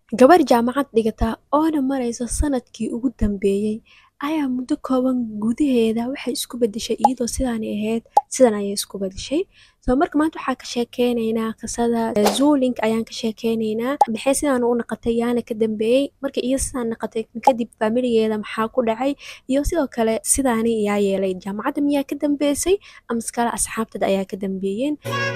Gabar jaamacad dhigata oona maraysa sanadkii ugu dambeeyay ayaa muddo kooban gudaheeda waxay isku bedeshay iyadoo sidaanay ahayd sidan ayay isku bedeshay soo marka maanta waxaa ka sheekeynaynaa qisada zuulink ayaan ka sheekeynaynaa maxay sidaan u naqatay yaana ka dambeeyey marka iyo sidaan naqatay kadib faamiligeeda maxaa ku dhacay iyo sidoo kale sidaani yaa yeelay jaamacadda miyaa ka dambeysay ama iskale asxaabtada ayaa ka dambeeyeen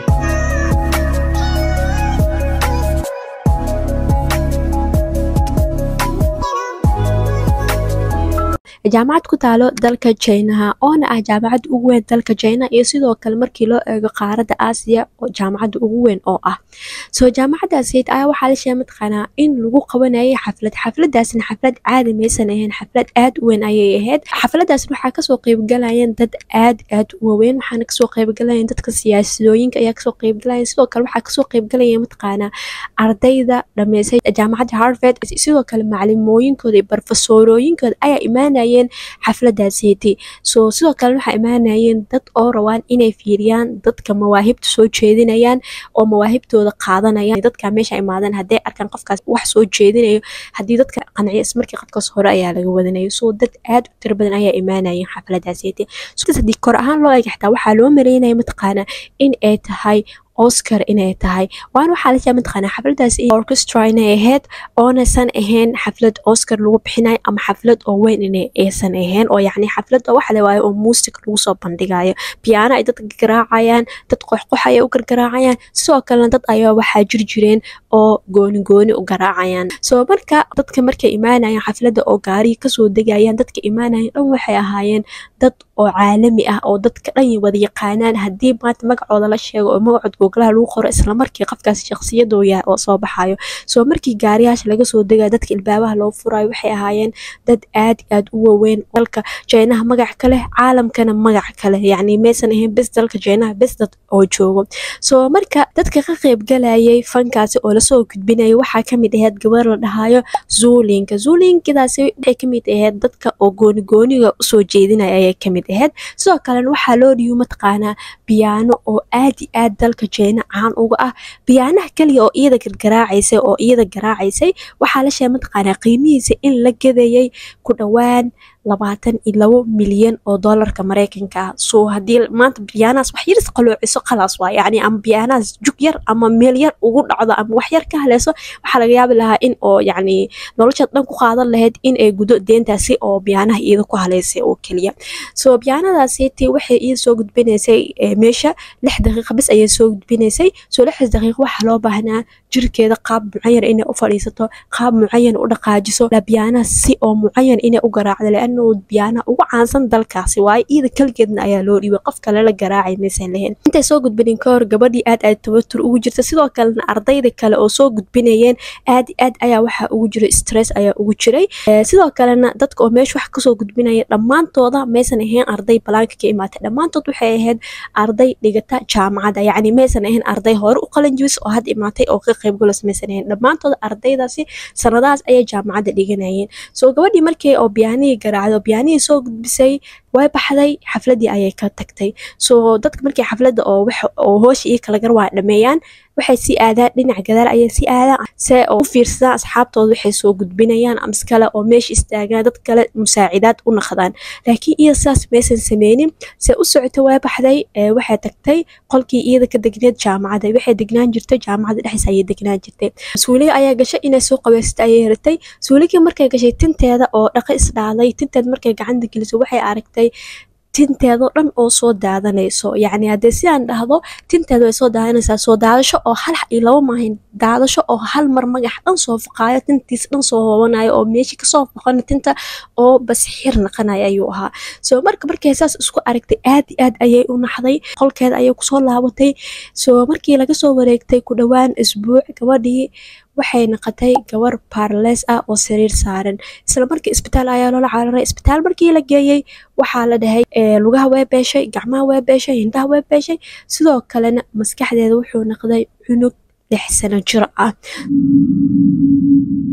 jaamacad ku taalo dalka jinaha oona ah jaamacad ugu weyn dalka jina iyo sidoo kale markii loo eego qaaradda aasiya oo jaamacadda ugu weyn oo ah soo jaamacaddaasiyed ayaa waxaa la sheegay mataqaanaa in lagu qabanayay xaflad xafladaasna xaflad caadi maysan ahayn xaflad aad u weyn ayay ahayd xafladaasna waxaa kasoo qeybgalayeen dad aad aad u waaweyn waxaana kasoo qeybgalayeen dadka siyaasadooyinka ayaa kasoo qeybgalayeen sidoo kale waxaa kasoo qeybgalayeen mataqaanaa ardayda dhameysay jaamacadda harvard sidoo kale maclimooyinkooda iyo barofesoorooyinkooda ayaa imaanaya xafladaasiyeti soo sidoo kale waxaa imaanayeen dad oo rabaan inay fiiriyaan dadka mawaahibta soo jeedinayaan oo mawaahibtooda qaadanayaan dadka meesha imaadeen hadday arkaan qofkaas wax soo jeedinayo haddii dadka qanciya ismarkii qofkaas hore ayaa laga wadanayo soo dad aad u tiro badan ayaa imaanayeen xafladaasiyeti haddii kor ahaan loo eega xitaa waxaa loo maleynaya mataqaanaa in ay tahay oscar inay tahay waana waxaa la sheegay mataqaanaa xafladaas orchestra inay ahayd oonaysan ahayn xaflad oscar lagu bixinayo ama xaflad oo weyn inay aysan ahayn oo yacni xaflad oo waxa la waayo oo muusig lagu soo bandhigayo piano ay dadka garaacayaan dad qoxqox ayay u gargaraacayaan sidoo kalena dad ayaa waxaa jir jireen oo gooni gooni u garaacayaan soo marka dadka markay imaanayaan xafladda oo gaariga kasoo degayaan dadka imaanayaan dhan waxay ahaayeen dad oo caalami ah oo dadka dhan wada yaqaanaan haddii maanta magacooda la sheego oo magacood googlaha lagu qoro islamarkii qofkaas shakhsiyadoo yahay oo soo baxayo soo markii gaariyaasha laga soo degayo dadka ilbaabaha loo furayo waxay ahaayeen dad aad aad u waaweyn dalka jeynaha magac ka leh caalamkana magac kale yacni maysan ahayn bes dalka jeynaha bes dad oo joogo soo marka dadka ka qeybgalayay fankaasi oo lasoo gudbinaya waxaa kamid ahayd gabar la dhahayo zuulinka zuulinkidaasi waxay kamid ahayd dadka oo gooni gooniga usoo jeedinaya ayay kamid ahayd sidoo kalena waxaa loo dhiibo mataqaanaa biyaano oo aad i aad dalka jeyna caan uga ah biyaanaha keliya oo iyada gargaraacaysay oo iyada garaacaysay waxaa la sheegay mataqaanaa qiimihiisa in la gadayay ku dhowaan labaatan iyo labo milyan oo doolarka mareykanka ah soo haddii maanta biyaanahaas wax yaris qaloociso khalaas waa yacni ama biyaanahaas jug yar ama meel yar ugu dhacdo ama wax yar ka haleyso waxaa laga yaabi lahaa in oo yacni noloshaad dhan ku qaadan lahayd in ay gudo deentaasi oo biyaanaha iyada ku haleysay oo keliya soo biyaanadaasiiti waxay iyada soo gudbinaysay meesha lix daqiiqa bis ayay soo gudbinaysay soo lixdaas daqiiqa waxaa loo baahnaa jirkeeda qaab mucayan inay u fadhiisato qaab mucayan u dhaqaajiso biyaanaha si oo mucayan inay u garaacdo leannu biyaanaha ugu caansan dalkaasi waayo iyada keligeedna ayaa loo dhiibay qof kale la garaacay maysan lahayn intay soo gudbinin ka hor gabadhii aad aad tabatur ugu jirta sidoo kalena ardayda kale oo soo gudbinayeen aad aad ayaa waxaa ugu jiray stress ayaa ugu jiray sidoo kalena dadka oo meesha wax kasoo gudbinaya dhammaantooda maysan ahayn arday balaanka ka imaatay dhammaantood waxay ahayd arday dhigata jaamacadda yacni maysan ahayn arday hore u qalin jibis oo had imaatay oo ka qaybgalos maysan ahayn dhammaantooda ardaydaasi sanadahaas ayay jaamacadda dhiganayeen soo gabadhii markii oo biyaanihii garaacday oo biyaanihii soo gudbisay way baxday xafladii ayay ka tagtay soo dadka markii xafladda oo oo hoosha iyo kala gar waa dhameeyaan waxay sii aadaan dhinac gadaal ayay sii aadaan se oo u fiirsadaan asxaabtooda waxay soo gudbinayaan amas kale oo meesha istaagaan dad kale musaacidaad u naqdaan laakiin iyada sidaas maysan sameynin se u socota way baxday waxay tagtay qolkii iyada ka degneed jaamacadda waxay degnaan jirtay jaamacadda dhexdiisa ayay degnaan jirtay suuliga ayaa gashay inay soo qabeysatay ayay ratay suuligii markay gashay tinteeda oo dhaqa isdhaaday tinteeda markay gacanta geliso waxay aragtay tinteedao dhan oo soo daadanayso yacni haddee sidaan dhahdo tinteeda way soo daadanaysaa soo daadasho oo hal iyo laba maahayn daadasho oo hal mar magax dhan soo faqaayo tintiis dhan soo hoobanayo oo meeshii kasoo faqana tinta oo bas xir naqanayo ayuu ahaa soo marka markay saas isku aragtay aad i aad ayay u naxday qolkeeda ayay kusoo laabatay soo markii laga soo wareegtay ku dhowaan isbuuc gabadhii waxay naqatay gabar baarleys ah oo sariir saaran isla markii isbitaal ayaa loola cararay isbitaal markii la geeyey waxaa la dhahay lugaha way beeshay gacmaha way beeshay hindaha way beeshay sidoo kalena maskaxdeeda wuxuu naqday cunug lix sano jir ah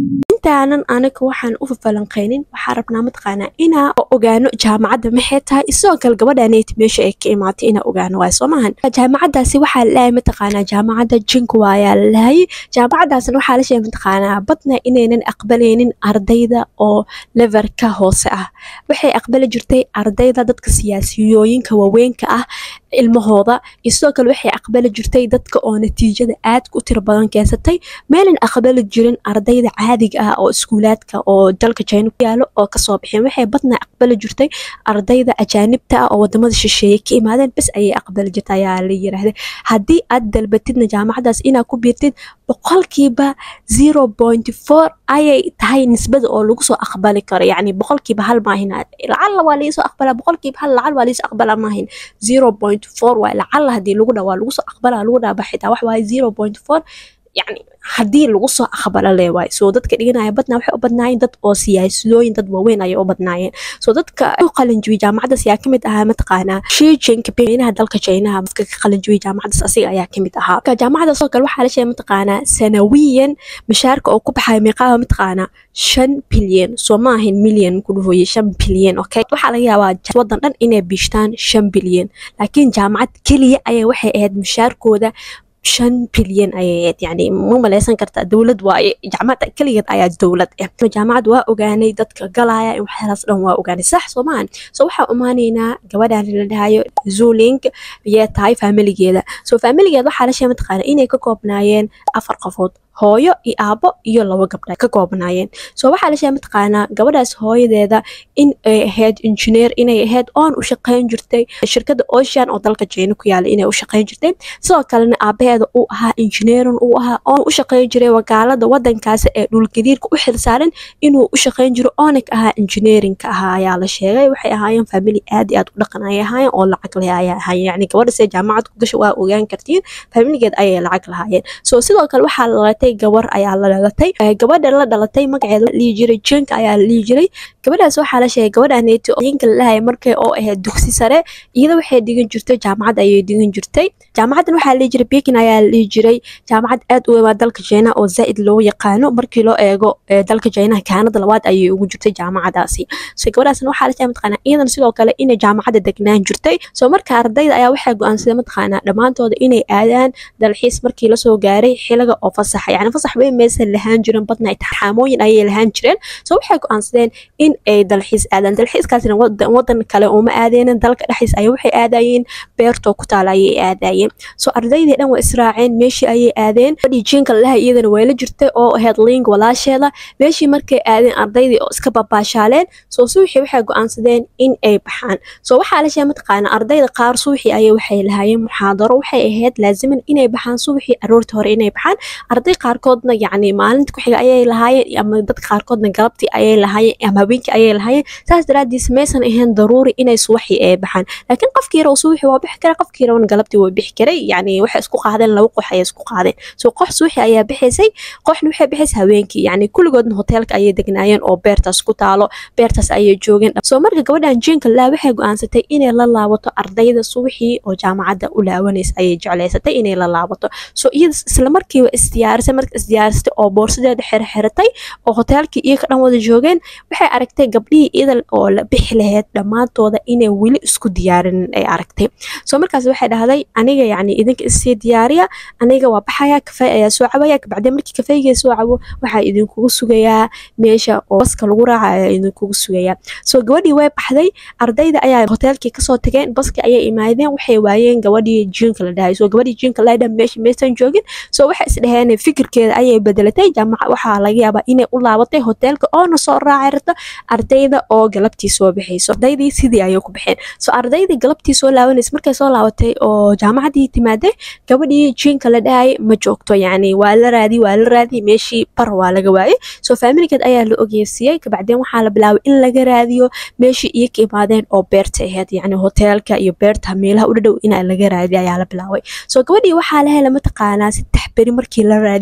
intaanan anaga waxaan u fafalanqaynin waxaa rabnaa mataqaanaa inaa ogaano jaamacadda maxay tahay isagoo kale gabadhaneyti meesha ay ka imaatay inaa ogaano waay soo maahan jaamacaddaasi waxaa lalahay mataqaanaa jaamacadda jinkuwa ayaa lalahay jaamacaddaasna waxaa la sheegay mataqaanaa badna inaynan aqbalaynin ardayda oo leverka hoose ah waxay aqbali jirtay ardayda dadka siyaasiyooyinka waaweynka ah ilmahooda iyo sidoo kale waxay aqbali jirtay dadka oo natiijada aadka u tiro badan keensatay meelan aqbali jirin ardayda caadiga ah oo iskuulaadka oo dalka jina ku yaalo oo kasoo bixeen waxay badnaa aqbali jirtay ardayda ajaanibta ah oo wadamada shisheeye ka imaadeen bes ayay aqbali jirta ayaa la yiraahday haddii aad dalbatidna jaamacadaas inaad ku biirtid boqolkiiba zero point four ayay tahay nisbada oo lagu soo aqbali karo yacni boqolkiiba hal maahin lacalla waa laisoo aqbalaa boqolkiiba hal lacal waa laisoo aqbalaa maahin zero point four waay lacalla haddii lagu dhaa waa lagu soo aqbalaa lagu dhaaba xitaa wax waaye zero point four yacni haddii lagu soo aqbalo le waay soo dadka dhiganaya badnaa waxay u badnaayeen dad oo siyaasadooyin dad waaweyn ayay u badnaayeen soo dadka u qalinjibiyey jaamacaddaas ayaa kamid ahaa mataqaanaa shi jinpinginaha dalka jinaha dadka ka qalinjibiyey jaamacaddaas asiga ayaa kamid ahaa marka jaamacaddaas oo kale waxaa la sheegay mataqaanaa sanawiyan mishaarka oo ku baxaya meeqaaba mataqaanaa shan bilyan soo ma ahayn milyan ku dhahoye shan bilyan okay waxaa laga yaabaa wadan dhan inay biishtaan shan bilyan laakiin jaamacad keliya ayaa waxay ahayd mishaarkooda shan bilyan ayay ahayd yani ma maleysan kartaa dowlad waaye jaamacadda keligeed ayaa dowlad ah jaamacad waa ogaanay dadka galaya in waxyaalaas dhan waa ogaanay sax soo maahan so waxaa umaaneynaa gabadhan la dhahayo zuling ayay tahay faamiligeeda so faamiligeeda waxaa la sheegay mataqaana inay ka koobnaayeen afar qofood hooyo iyo aabo iyo labo gabdha ka koobnaayeen so waxaa la sheegay mataqaanaa gabadhaas hooyadeeda in ay ahayd injineer inay ahayd oon u shaqayn jirtay shirkadda ocean oo dalka jeyna ku yaala inay u shaqayn jirtay sidoo kalena aabaheeda uu ahaa injineerin uu ahaa oon u shaqayn jiray wakaalada wadankaasi ee dhulgariirka u xilsaaran inuu u shaqayn jiro oonig ahaa injineerinka ahaa ayaa la sheegay waxay ahaayeen famili aad iyo aad u dhaqan ayay ahaayeen oo lacag leh ayay ahaayeen yacni gabadha see jaamacad ku gasha waa ogaan kartiin familigeed ayay lacag lahaayeen so sidoo kale waxaa la dhalatay gabar ayaa la dhalatay gabadha la dhalatay magaceeda la dhihi jiray jenka ayaa la dhihi jiray gabadhaas waxaa la sheegay gabadhaneeti yinka la dhahay markay oo ahayd dugsi sare iyada waxay dhigan jirtay jaamacad ayay dhigan jirtay jaamacaddan waxaa la dhihi jiray bekin ayaa la dhihi jiray jaamacad aad u weyn dalka jeyna oo zaa'id loo yaqaano markii loo eego dalka jeynaha kaanada labaad ayay ugu jirtay jaamacadaasi so gabadhaasna waxaa la sheegay mataqaanaa iyadan sidoo kale inay jaamacadda degnaan jirtay so marka ardayda ayaa waxay go-aansaday mataqaanaa dhammaantooda inay aadaan dalxiis markii lasoo gaaray xiliga oo fasaxa yani fasax weyn maysan lahaan jirin badna taxaamooyin ayay lahaan jireen so waxay go-aansadeen in ay dalxiis aadaan dalxiiskaasina wadan kale uma aadeenin dalka dhexdiis ay waxay aadayeen beertoo ku taala ayay aadayeen so ardaydii dhan waa israaceen meeshii ayay aadeen fadhii jiinka lalaha iyadana way la jirtay oo ahayd ling walaasheeda meeshii markay aadeen ardaydii oo iska babaashaaleen so suuxii waxay go-aansadeen in ay baxaan so waxaa la sheegay mataqaana ardayda qaar suuxii ayay waxay lahaayeen muxaadaro waxay ahayd laaziman inay baxaan suuxii aroortii hore inay baxaan arday qaarkoodna yacni maalinta ku xiga ayay lahaayeen ama dadka qaarkoodna galabtii ayay lahaayeen ama habeenkii ayay lahaayeen saas daraaddiis maysan ahayn daruuri inay subaxii ay baxaan laakiin qofkii yara subaxii waa bixi kara qofkii yarawna galabtii waa bixi karay yacni waxay isku qaadeen laba qox ayay isku qaadeen so qox subaxii ayaa bixaysay qoxna waxay bixaysay habeenkii yacni kulligoodna hoteelka ayay degnaayeen oo beertaas ku taalo beertaas ayay joogeen soo marka gabadhan jiinka laa waxay go-aansatay inay la laabato ardayda subaxii oo jaamacadda u laawanaysa ayay jeclaysatay inay la laabato so iyada isla markiiba isdiyaarisay marka isdiyaarisatay oo boorsadeeda xirxiratay oo hoteelkii iyaga dhan wada joogeen waxay aragtay gabdhihii iyada oo la bixi lahayd dhammaantooda inay weli isku diyaarinin ay aragtay soo markaas waxay dhahday aniga yacni idinka issii diyaariya aniga waa baxaya kafey ayaa soo cabaya kabacdeen markii kafeyga soo cabo waxaa idinkugu sugayaa meesha oo baska lagu raaca ayaa idinkugu sugayaa soo gabadhii way baxday ardayda ayaa hoteelkii kasoo tageen baskii ayay imaadeen waxay waayeen gabadhii jiinka la dhahay soo gabadhii jiinka la dhahay meesha maysan joogin soo waxay isdhaheen fikirkeeda ayay bedelatay jaamaca waxaa laga yaabaa inay u laabatay hoteelka oona soo raacay rabto ardayda oo galabtii soo baxayso ardaydii sidii ayay ku baxeen soo ardaydii galabtii soo laabanaysa markay soo laabatay oo jaamacadii timaaday gabadhii jiinka la dhahay ma joogto yacni waa la raadi waa la raadi meeshii bar waa laga waayay soo faamiligeed ayaa la ogeysiiyey kabacdeen waxaa la bilaabay in laga raadiyo meeshii iyo ka imaadeen oo beerta ahayd yacni hoteelka iyo beerta meelaha u dhadhow in laga raadiyo ayaa la bilaabay soo gabadhii waxaa la helay mataqaanaa saddex beri markii la raadiyay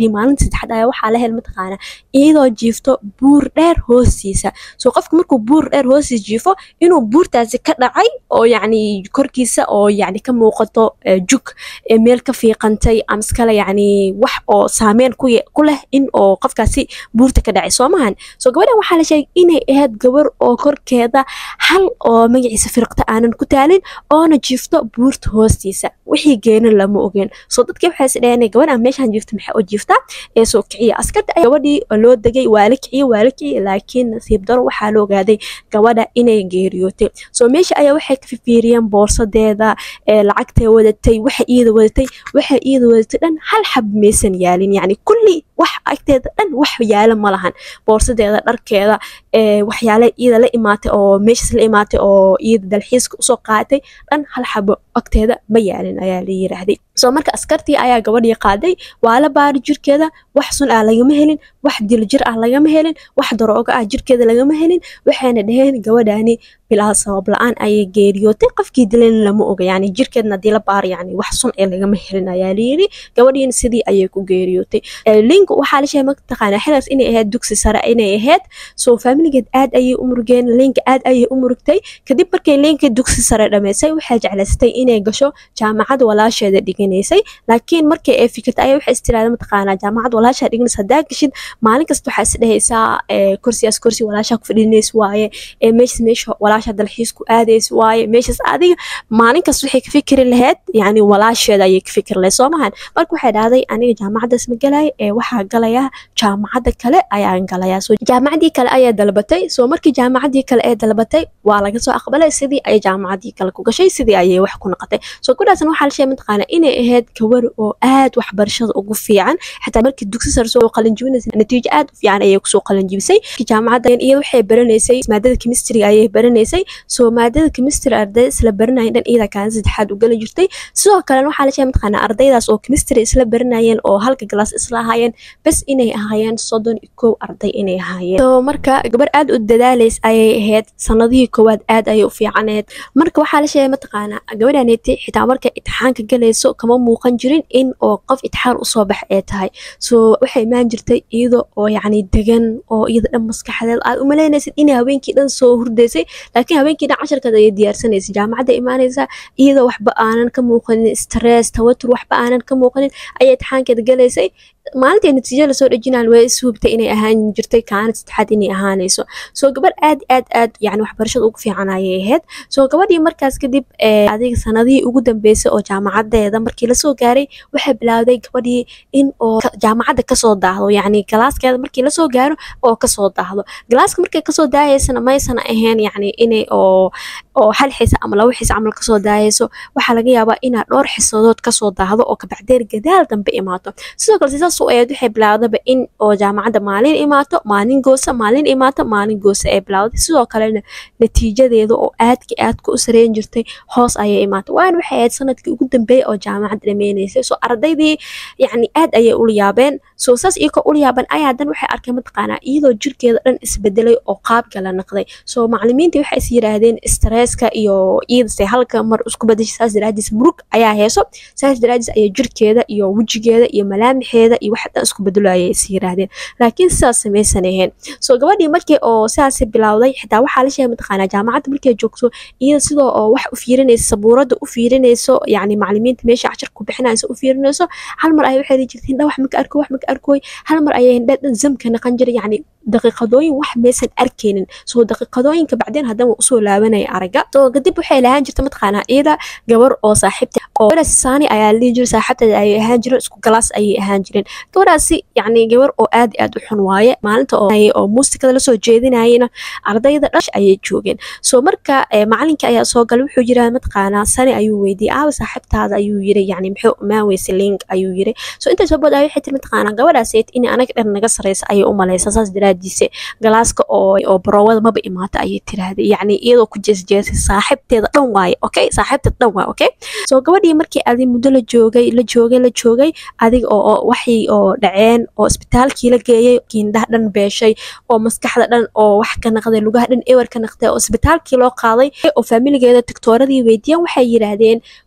gabadhii maalinta saddexaad ayaa waxaa la hel mataqaana iyadoo jiifto buur dheer hoostiisa soo qofka markuu buur dheer hoostiisa jiifo inuu buurtaasi ka dhacay oo yacni korkiisa oo yacni ka muuqato jug meel ka fiiqantay amskale yacni wax oo saameyn ku ku leh in oo qofkaasi buurta ka dhacay soo mahan soo gabadhan waxaa la sheegay inay ahayd gabar oo korkeeda hal oo magaciisa firqta aanan ku taalin oona jiifto buurta hoostiisa wixii geena lama ogeen soo dadkii waxay is dhaheen gabadhan meeshaan jiifta maxay oo jiiftaa ee soo kiciya askarta ayaa gabadhii loo degay waa la kiciyey waa la kiciyey laakiin nasiib daro waxaa la ogaaday gabadha inay geeriyootay soo meesha ayaa waxay ka fifiiriyeen boorsadeeda lacagtay wadatay waxa iyada wadatay waxa iyada wadatay dhan hal xab maysan yaalin yacni kulli wax agteeda dhan wax yaala ma lahan boorsadeeda dharkeeda waxyaale iyada la imaatay oo meeshaas la imaatay oo iyada dalxiiska usoo qaadatay dhan hal xabo agteeda ma yaalin ayaa la yiraahday soo marka askartii ayaa gabadhii qaaday waa la baari jirkeeda wax sun ah lagama helin wax diljir ah lagama helin wax darooga ah jirkeeda lagama helin waxayna dhaheen gabadhaani bilaa sabab la-aan ayay geeriyootay qofkii dilan lama oga yani jirkeedna hadii la baaro yani wax sun ee lagama helin ayaa layiri gabadhiina sidii ayay ku geeriyootay link waxaa la sheegay mataqaanaa xilaas inay ahayd dugsi sare inay ahayd soo faamiligeed aad ayay u murugeen linka aad ayay u murugtay kadib markay linka dugsi sare dhamaysay waxay jeclaysatay inay gasho jaamacad walaasheeda dhiganaysay laakiin markay ay fikirtay ayaa waxay istiraada mataqaanaa jaamacad walaashaa dhiganaysa haddaa gashid maalin kasta waxaa is dhehaysaa kursiyaas kursi walaashaa ku fadhinays waaye meeshas meesha walaasha dalxiisku aadays waaye meeshaas adiga maalin kasta waxay ka fikiri lahayd yani walaasheeda ayay ka fikiri lahayd soo mahan marka waxay dhahday aniga jaamacaddaas ma galaya ee waxaa galaya jaamacadda kale ayaan galaya so jaamacaddii kale ayaa dalbatay soo markii jaamacaddii kale ee dalbatay waa laga soo aqbalay sidii ay jaamacaddii kale ku gashay sidii ayay wax ku noqotay soo kudhaasan waxaa la sheegay mataqaana inay ahayd gabar oo aad waxbarashada ugu fiican xataa markii dugsi sare soo qalinjibinaysa natiijo aad u fiican ayay kusoo qalinjibisay jaamacadda iyada waxay baranaysay maadada chemistryga ayay baranaysay soo maadada chemistry arday isla baranayen dhan iyada kaan saddexaad u gala jirtay sidoo kalena waxaa la sheegay mataqaana ardaydaas oo chemistry isla baranayeen oo halka galaas isla ahaayeen bas inay ahaayeen soddon iyo kow arday inay ahaayeen so marka gabar aad u dadaalays ayay ahayd sanadihii koowaad aad ayay u fiicaneed marka waxaa la sheegay mataqaana gabadhaneeti xitaa markay itixaanka galayso kama muuqan jirin in oo qof itixaan usoo bax ee tahay so waxay imaan jirtay iyada oo yacni degan oo iyada dhan maskaxdeed aad u malaynaysid inay habeenkii dhan soo hurdaysay laakiin habeenkii dhan casharkeeda ayay diyaarsanaysay jaamacadda imaanaysa iyadoo waxba aanan ka muuqanin stress tawatur waxba aanan ka muuqanin ayay itixaankeeda galaysay maalintii natiijo lasoo dhejinaan way ishuubtay inay ahaan jirtay kaanad saddexaad inay ahaanayso soo gabar aad aad aad yani waxbarashada ugu fiican ayay ahayd soo gabadhii markaas kadib adiga sanadihii ugu dambeysay oo jaamacadeeda markii lasoo gaaray waxay bilaawday gabadhii in oo jaamacadda kasoo daahdo yacni galaaskeeda markii lasoo gaaro oo kasoo daahdo galaaska markay kasoo daayaysana maysan ahayn yacni inay oo oo hal xisa ama laba xisa camal kasoo daayayso waxaa laga yaabaa inaad dhowr xisadood kasoo daahdo oo kabacdeer gadaal dambe imaato sidoo kale sidaas u eed waxay bilaawdaba in oo jaamacadda maalin imaato maalin goosa maalin imaato maalin goosa ay bilaawday sidoo kalena natiijadeeda oo aadka aadka u sareyn jirtay hoos ayay imaatay waana waxay ahayd sanadkii ugu dambeeyay oo jaamacadda dhameynaysay soo ardaydii yacni aad ayay ula yaabeen soo saas iyakoo ula yaaban ayaa dan waxay arkeen mataqaanaa iyadoo jirkeeda dhan isbedelay oo qaabka la naqday soo macalimiintii waxay is yiraahdeen stresska iyo iyadase halka mar isku bedeshay saas daraadiis murug ayaa heeso saas daraadiis ayaa jirkeeda iyo wejigeeda iyo malaamixeeda iyo wax dhan isku bedelo ayay is yiraahdeen laakiin sidaas samaysan ahayn soo gabadhii markii oo sidaas bilowday xitaa waxaa la sheegay mataqaanaa jaamacadda markay joogto iyada sidoo oo wax u fiirinaysa sabuuradda u fiirinayso yacni macalimiinta meesha cashar ku bixinaysa u fiirinayso hal mar ayay waxay jirtay hindha wax maka arko wax maka arkoy hal mar ayay hindha dhan zamka naqan jiray yacni daqiiqadooyin wax maysan arkaynin soo daqiiqadooyinka bacdeen haddana waa usoo laabanaya aragga soo kadib waxay lahaan jirta mataqaanaa iyada gabar oo saaxiibta oo gabadhaas saani ayaa la dhihi jiray saaxiibteeda ayay ahaan jireen isku galaas ayay ahaan jireen gabadhaasi yacni gabar oo aad iyo aad u xun waaye maalinta oo oo muusikada lasoo jeedinayena ardayda dhash ayay joogeen soo marka macalinka ayaa soo galay wuxuu yiraa mataqaanaa sani ayuu weydiiyey aawa saaxiibtaada ayuu yiri yacni muxuu imaan weyse link ayuu yiri soo intaas oo bood ayay waxay tiri mataqaanaa gabadhaaseed in anaga dhan naga sareysa ayay u malaysa saas daraadiise galaaska oo oo baroowada maba imaata ayay tiraahday yacni iyadoo ku jeesjeesay saaxiibteeda dhan waaye okay saaxiibteeda dhan waaye okay soo gabadhii markii adi muddo la joogay la joogay la joogay adiga oo waxii oo dhaceen oo isbitaalkii la geeyey kiindhaha dhan beeshay oo maskaxda dhan oo wax ka naqday lugaha dhan ewer ka naqday oo isbitaalkii loo qaaday oo faamiligeeda tiktooradii weydiiyeen waxay yiraahdeen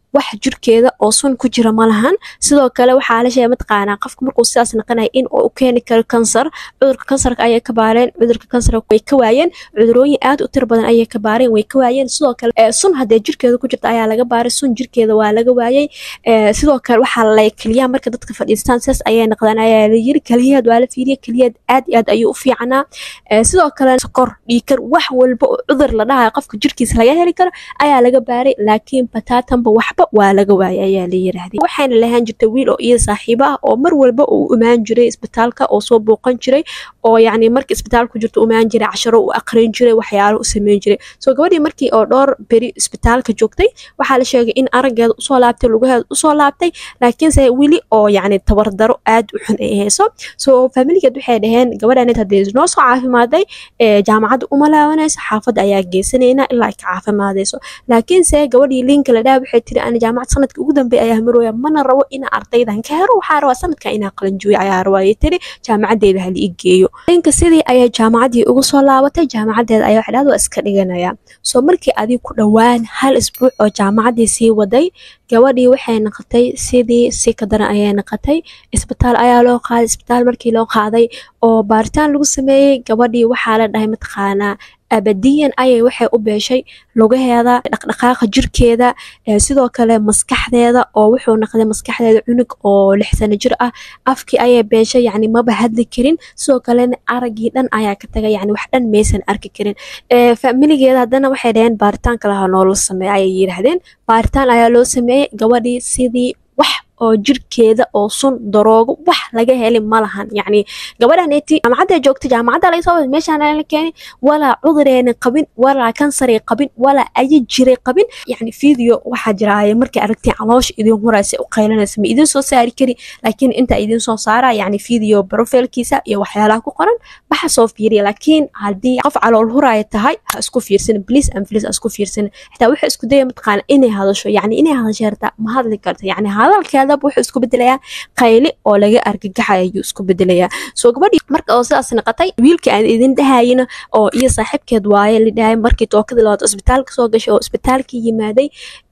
wax jirkeeda oo sun ku jira ma lahan sidoo kale waxaa la sheegay mataqaanaa qofka markuu sidaas naqanaya in uu u keeni karo kansar cudurka kansarka ayay ka baareen cudurka kansarka way ka waayeen cudurooyin aad u tiro badan ayay ka baareen way ka waayeen sidoo kale sun haddee jirkeeda ku jirta ayaa laga baaray sun jirkeeda waa laga waayey sidoo kale waxaa la keliyaha marka dadka fadhiistaan sidaas ayay naqdaan ayaa la yiri keliyaheed waa la fiiriya keliyaheed aad iyo aad ayuu u fiicanaa sidoo kale sokor dhiikar wax walba oo cudur la dhahayo qofka jirkiisa laga heli karo ayaa laga baaray laakiin bataatanba waxba waa laga waayay ayaa la yiraahday waxayna lahaan jirtay wiil oo iyada saaxiibo ah oo mar walba uu imaan jiray isbitaalka oo soo booqan jiray oo yacni markii isbitaalka ku jirto imaan jiray casharo u aqrin jiray waxyaalo u sameyn jiray soo gabadhii markii oo dhowr beri isbitaalka joogtay waxaa la sheegay in araggeeda usoo laabtay lugaheeda usoo laabtay laakiinse weli oo yacni tabardaro aad u xun ay hayso soo faamiligeed waxay dhaheen gabadhaneed haddii noo soo caafimaaday jaamacadda uma laabanayso xaafadda ayaa geysanaynaa ilaa ay ka caafimaadayso laakiinse gabadhii liinka la dhaha waxay tiri ani jaamacad sanadka ugu dambeeya ayaa marooya mana rabo ina ardaydan ka helo waxaa rabaa sanadka inaa qalanjuuyo ayaa rabaa ayay tiri jaamacadeeda hala ii geeyo liinka sidii ayay jaamacaddii ugu soo laabatay jaamacadeeda ayaa waxay dhahda waa iska dhiganaya soo markii adig ku dhowaan hal isbuuc oo jaamacaddii sii waday gabadhii waxay naqatay sidii si ka daran ayay naqatay isbitaal ayaa loo qaaday isbitaal markii loo qaaday oo baaritaan lagu sameeyey gabadhii waxaa la dhahay mataqaanaa abadiyan ayay waxay u beeshay lugaheeda dhaqdhaqaaqa jirkeeda sidoo kale maskaxdeeda oo wuxuu naqday maskaxdeeda cunug oo lix sano jir ah afkii ayay beeshay yacni maba hadli karin sidoo kalena araggii dhan ayaa ka tagay yacni wax dhan maysan arki karin faamiligeeda haddana waxay dhaheen baaritaan kalaha noola sameeya ayay yidhaahdeen baaritaan ayaa loo sameeyey gabadhii sidii wax oo jirkeeda oo sun daroogo wax laga heli ma lahan yacni gabadhaneeti jaamacadda joogta jaamacadda laga soo wada meeshaan la keenay walaa cudureena qabin walaa kansaray qabin walaa ayi jiray qabin yacni video waxaa jiraaye markay aragtiin caloosha idin horaysa u qaylanaysa ma idin soo saari kari laakiin inta idin soo saara yacni video profilkiisa iyo waxyaalaha ku qoran waxa soo fiiriya laakiin haddii qof calool huraya tahay ha isku fiirsan please and please ha isku fiirsan xitaa waxa isku daya mataqaana inay hadasho yacni inay hadasho yarta ma hadli karta yacni hadalkeeda wuxuu isku bedelayaa qayli oo laga argagaxay ayuu isku bedelayaa soo gabadhii marka oo sidaas naqatay wiilkii aan idin dhahayina oo iyo saaxiibkeed waaye la dhahay markii tookadii labaad isbitaalka soo gashay oo isbitaalkii yimaaday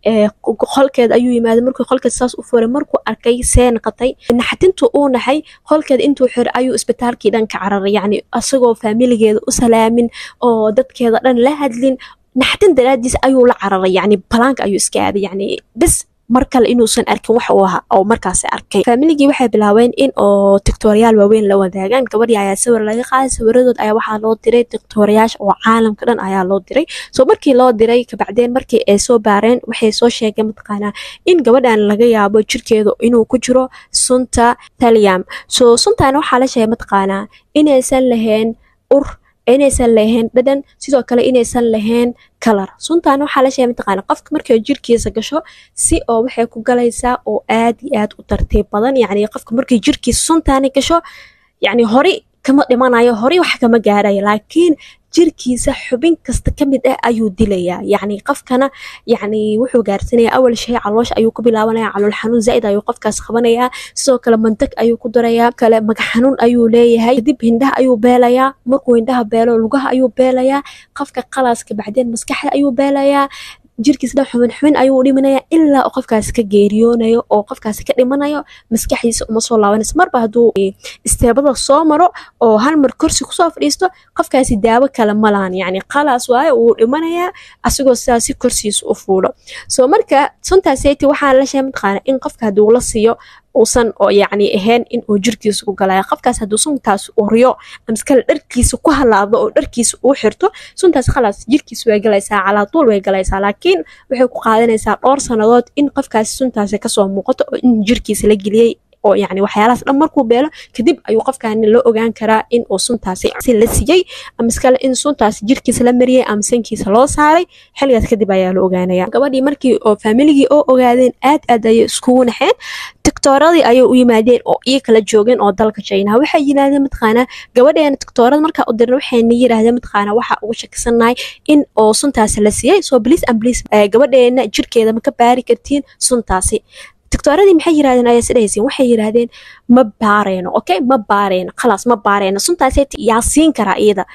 qolkeed ayuu yimaaday markuu qolkeed saas u furay markuu arkay see naqatay naxatintu uu naxay qolkeed intuu xiray ayuu isbitaalkii dhan ka cararay yacni asagoo faamiligeeda u salaamin oo dadkeeda dhan la hadlin naxatin daraadiis ayuu la cararay yacni balaanka ayuu iska aaday yacni bis mar kale inuusan arkin wax uu ahaa oo markaas arkay faamiligii waxay bilaabeen in oo tiktooriyaal waaweyn la wadaagaan gabadhii ayaa sawir laga qaaday sawiradood ayaa waxaa loo diray tiktooriyaasha oo caalamka dhan ayaa loo diray soo markii loo diray kabacdeen markii ay soo baareen waxay soo sheegeen mataqaanaa in gabadhan laga yaabo jirkeeda inuu ku jiro sunta taliam soo suntan waxaa la sheegay mataqaanaa inaysan lahayn ur inaysan lahayn dhadhan sidoo kale inaysan lahayn kalar suntan waxaa la sheegay mataqaana qofka markay jirkiisa gasho si oo waxay ku galaysaa oo aad iyo aad u tartiib badan yacni qofka markay jirkiisa suntaani gasho yacni hori kama dhimanayo hori wax kama gaarayo laakiin jirkiisa xubin kasta ka mid ah ayuu dilayaa yacni qofkana yacni wuxuu gaarsanaya awal shay caloosha ayuu ku bilaabanaya calool xanuun zaa'id ayuu qofkaas qabanayaa sidoo kale mantag ayuu ku darayaa kale magac xanuun ayuu leeyahay kadib hindhaha ayuu beelayaa markuu hindhaha beelo lugaha ayuu beelayaa qofka qalaaska bacdeen maskaxda ayuu beelayaa jirkiisa dhan xubin xubin ayuu dhimanaya ilaa uu qofkaasi ka geeriyoonayo oo qofkaasi ka dhimanayo maskaxdiisa uma soo laabanayso marba hadduu isteebada soo maro oo hal mar korsi kusoo fadhiisto qofkaasi daawo kale ma lahan yacni qalaas waayo wuu dhimanayaa asagoo sidaasi korsiisa u fuulo soo marka suntaaseti waxaa la sheegay mataqaana in qofka hadduu la siiyo uusan oo yacni ahayn in uu jirkiisa ku galaya qofkaas hadduu suntaas uriyo amskale dharkiisa ku halaado oo dharkiisa uu xirto suntaas khalaas jirkiisa way galaysaa calaatuul way galaysaa laakiin waxay ku qaadanaysaa dhowr sannadood in qofkaasi suntaasi kasoo muuqato oo in jirkiisa la geliyey oo yacni waxyaalahaas dhan markuu beelo kadib ayuu qofkaani la ogaan karaa in uu suntaasi si la siiyey ama iskale in suntaasi jirkiisa la mariyey ama sankiisa loo saaray xilligaas kadib ayaa la ogaanaya gabadhii markii oo faamiligii oo ogaadeen aad aad ayay iskugu naxeen tiktooradii ayay u yimaadeen oo iyo kala joogeen oo dalka china waxay yidhahdeen mataqaanaa gabadheena tiktoorada markaa u dirna waxayna yidhahdeen mataqaanaa waxaa ugu shakisannahay in oo suntaasi la siiyey soo bliis an bliis gabadheena jirkeeda ma ka baari kartiin suntaasi tiktoradii maxay yirahdeen ayaa sidhahaysiin waxay yiraahdeen ma baareyno okay ma baareyno khalaas ma baareyno suntaaseti yaa siin karaa iyada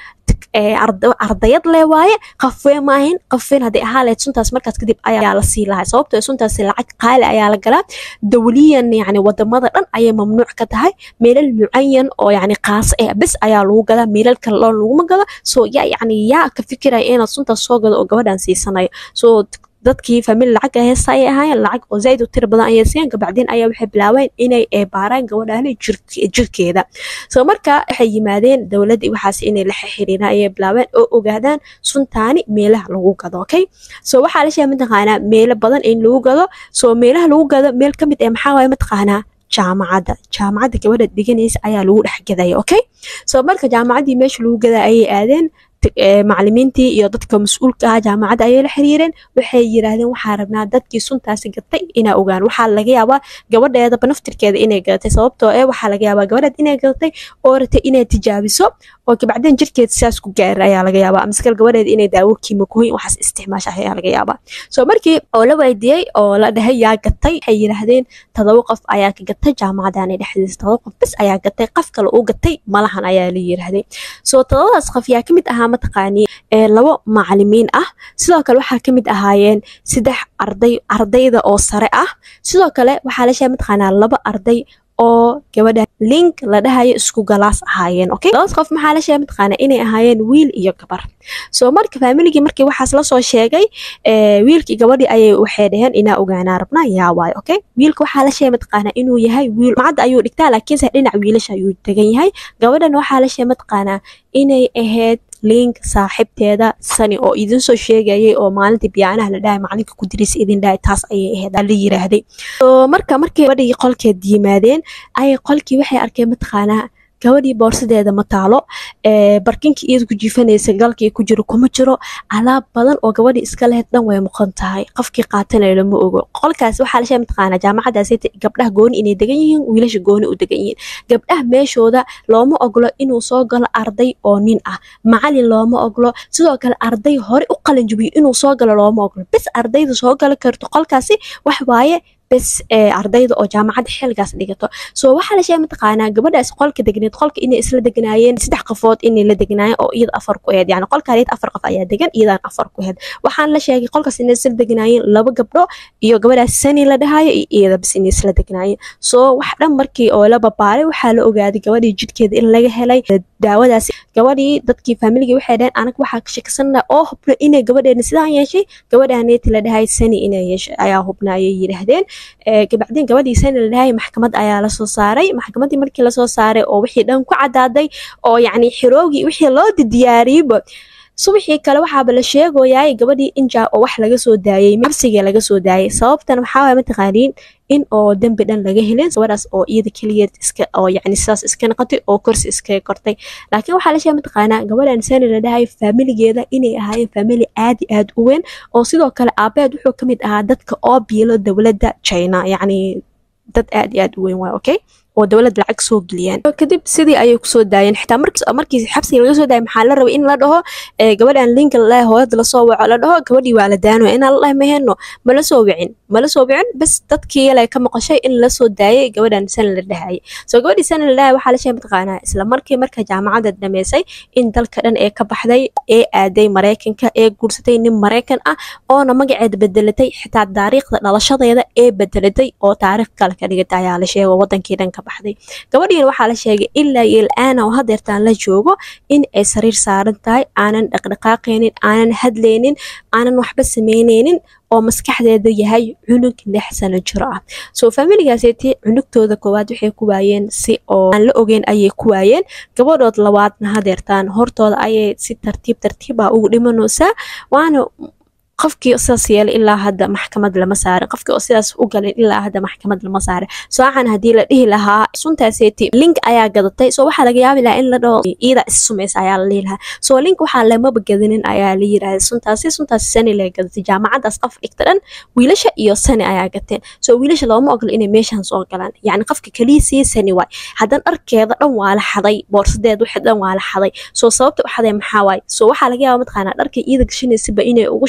ardayad le waaye qafwee maahin qafween hadday ahaa lahayd suntaas markaas kadib ayaa la sii lahay sababtoo suntaas lacag qaali ayaa la galaa dawliyan yani wadamada dhan ayay mamnuuc ka tahay meelal mucayan oo yani qaas eh bes ayaa lagu gadaa meelal kale loon laguma gado so ya yani yaa ka fikiraya inaad suntaas soo gado oo gabadhan siisanayo so dadkii famili lacag heesta ayay ahaayeen lacag oo zaaid u tira badan ayay siiyeen kabacdeen ayaa waxay bilaabeen inay baaraan gabadhaani jirkeeda so marka waxay yimaadeen dowladda waxaas inay la xiriiraan ayay bilaabeen oo ogaadaan suntaani meelaha lagu gado okay so waxaa la sheegay mataqaanaa meelo badan in lagu gado so meelaha lagu gado meel ka mid ee maxaa waaye mataqaanaa jaamacadda jaamacadda gabadha dhiganaysa ayaa lagu dhex gadaya okay so marka jaamacaddii meesha lagu gadaa ayay aadeen macalimiintii iyo dadka mas-uulka ah jaamacadda ayay la xiriireen waxay yiraahdeen waxaa rabnaa dadkii suntaasi gatay inaa ogaan waxaa laga yaabaa gabadheedaba naftirkeeda inay gadatay sababtoo eh waxaa laga yaabaa gabadheed inay gadatay oo ratay inay tijaabiso oo kabacdeen jirkeed sidaas ku gaara ayaa laga yaabaa amaskal gabadheed inay daawo kiimikooyin waxaas isticmaasha ayaa laga yaabaa so markii oo la weydiiyey oo la dhahay yaa gatay waxay yiraahdeen todoba qof ayaa ka gatay jaamacadani dhexdiisa todoba qof bes ayaa gatay qof kale uu gatay malahan ayaa la yiraahday so todobadaas qof yaa kamid ahaa mataqaani labo macalimiin ah sidoo kale waxaa kamid ahaayeen saddex arday ardayda oo sare ah sidoo kale waxaa la sheegay mataqaanaa laba arday oo gabadha link la dhahayo isku galaas ahaayeen okay labadaas qof maxaa la sheegay mataqaanaa inay ahaayeen wiil iyo gabar so marka familigii markii waxaas lasoo sheegay wiilkii gabadhii ayay waxay dhaheen inaa ogaanaa rabnaa yaa waayo okay wiilka waxaa la sheegay mataqaanaa inuu yahay wiil macadda ayuu dhigtaa laakiinse dhinac wiilasha ayuu degan yahay gabadhan waxaa la sheegay mataqaanaa inay ahayd link saaxiibteeda sani oo idin soo sheegayay oo maalintii biyaanaha la dhahay macalinka ku dirisa idin dhahay taas ayay ahayd la yiraahday marka markii gabadhii qolkeed yimaadeen ayay qolkii waxay arkeen mataqaanaa gabadhii boorsadeeda ma taalo barkinkii iyada ku jiifanaysa galkii ku jiro kuma jiro alaab badan oo gabadhii iska lehed dhan way muqan tahay qofkii qaatanayo lama ogo qolkaas waxaa la sheegay mataqaanaa jaamacadaas gabdhaha gooni inay degan yihiin wiilasha gooni u degan yihiin gabdhaha meeshooda looma oglo inuu soo galo arday oo nin ah macalin looma oglo sidoo kale arday hore u qalinjubiyo inuu soo galo looma oglo bes ardayda soo gali karto qolkaasi wax waaye bes ardayda oo jaamacadda xilligaas dhigato so waxaa la sheegay mataqaanaa gabadhaas qolka degneed qolka inay isla degnaayeen saddex qofood inay la degnaayeen oo iyada afar ku aheyd yani qolkaan iyada afar qof ayaa degan iyadaan afar ku aheyd waxaan la sheegay qolkaas inay isla degnaayeen laba gabdho iyo gabadhaas sani la dhahayo iyo iyada bes inay isla degnaayeen so wax dhan markii oo la babaaray waxaa la ogaaday gabadhii jidhkeeda in laga helay daawadaas gabadhii dadkii faamiligii waxay dhaheen anaga waxaa ka shakisana oo hubna inay gabadheena sidaan yeeshay gabadhaneeti la dhahay sani inay yeeshay ayaa hubna ayay yidhaahdeen kabacdeen gabadhii sani la dhahay maxkamad ayaa lasoo saaray maxkamaddii markii lasoo saaray oo wixii dhan ku cadaaday oo yacni xiroogii wixii loo diyaariyeyba subaxii kale waxaaba la sheegoyaay gabadhii injaa oo wax laga soo daayey xabsigii laga soo daayay sababtan waxaa waay mataqaaniin in oo dembi dhan laga helin gabadhaas oo iyada keligeed iska oo yacni sidaas iska noqotay oo korsi iskaga kortay laakiin waxaa la sheegay mataqaanaa gabadhan sani la dhahay faamiligeeda inay ahaayeen faamili aad iyo aad u weyn oo sidoo kale aabeed wuxuu ka mid ahaa dadka oo biilo dowladda china yacni dad aad iyo aad u weyn waay okay oo dowlad lacag soo geliyaan kadib sidii ayay kusoo daayeen xitaa markii xabsiga laga soo daayay maxaa la rabay in la dhaho gabadhan linka lalahay hooyada lasoo waco la dhaho gabadhii waa la daano inaan lalahay maheno mala soo wicin mala soo wicin bas dadkii yale ka maqashay in la soo daayay gabadhan sana la dhahayay soo gabadhii sana la dhahay waxaa la sheegay mataqaanaa isla markii marka jaamacadda dhameysay in dalka dhan ee ka baxday ee aaday maraykanka ee guursatay nin maraykan ah oona magaceeda bedelatay xitaa taariikhda dhalashadeeda ee bedelatay oo taariikh kale ka dhigatay ayaa la sheegay wadankii dhan ka baxday gabadhiina waxaa la sheegay ilaa iyo il-aana oo hadeertaan la joogo in ay sariir saaran tahay aanan dhaqdhaqaaqaynin aanan hadlaynin aanan waxba sameyneynin oo maskaxdeeda yahay cunug lix sano jiro ah soo faamiligaaseti cunugtooda koowaad waxay ku waayeen si oo aan la ogeyn ayay ku waayeen gabadhood labaadna hadeertaan hortooda ayay si tartiib tartiib ah ugu dhimanaysaa waana qofkii sidaas yeelay ilaa hadda maxkamad lama saarin qofkii oo sidaas u galin ilaa hadda maxkamad lama saarin soocan haddii la dhihi lahaa suntaaseti link ayaa gadatay soo waxaa laga yaabi lahaa in la dhaho iida is sumaysa ayaa la dhihi lahaa soo link waxaa lamaba gadinin ayaa la yirahda suntaasi suntaasi sani la gadatay jaamacaddaas qof dhigta dhan wiilasha iyo sani ayaa gateen soo wiilasha looma ogolo inay meeshan soo galaan yacni qofka keliisii sani waay haddana dharkeeda dhan waa la xaday boorsadeed wixii dhan waa la xaday soo sababta u xaday maxaa waay soo waxaa laga yaaba mataqaanaa dharka iida gashanaysiba inay ugu shubeen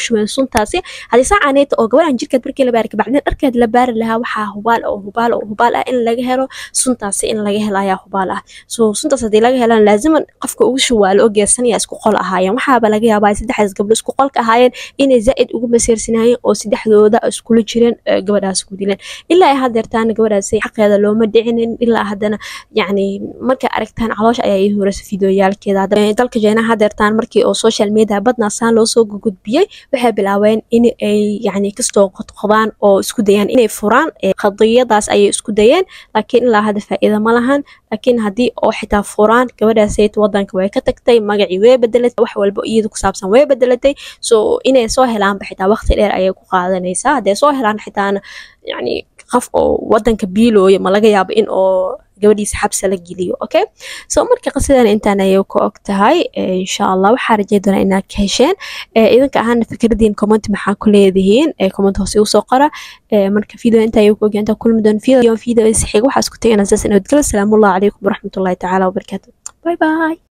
suntaasi haddii saacaneeta oo gabadhan jirkeed markii la baari kabacdin dharkeed la baari lahaa waxaa hubaal oo hubaal oo hubaal ah in laga helo suntaasi in laga helo ayaa hubaal ah so suntaas haddii laga helan laaziman qofka ugu shawaalo oo geersanaya isku qol ahaayeen waxaaba laga yaabaa saddexdaas gabdho isku qolka ahaayeen inay zaa'id ugu maseersanaayeen oo saddexdooda iskula jireen gabadhaas ku dileen ilaa ay hadeertaana gabadhaasi xaqeeda looma dhicinin ilaa haddana yacni markay aragtaan caloosha ayaa ii horeysa fideoyaalkeeda dalka jeynaha hadeertaan markii oo social media badnaa saan loo soo gudbiyey waxay bilaabeen in ay yacni kastoo qodqodaan oo isku dayaan inay furaan qadiyadaas ayay isku dayeen laakiin ilaa hadda faa'iida ma lahan laakiin haddii oo xitaa furaan gabadhaasayt wadanka way ka tagtay magacii way bedelatay wax walba iyada ku saabsan way bedelatay so inay soo helaanba xitaa waqti dheer ayay ku qaadanaysaa hadday soo helaan xitaana yacni qof oo wadanka biilooya ma laga yaabo in oo gabadhiisa xabsa la geliyo okay so marka qasidan intaan ayay ku og tahay insha allah waxaa rajay doonaa inaad ka hesheen idinka ahaana fikradiin comment maxaa ku leedihiin comment hoose igu soo qora marka video inta ayay ku ogyaantaa kulmi doon video video isixiga waxaa isku tagayna saas inadgala salaamullahi calaykum waraxmatullahi tacaala wabarakaatu bye bye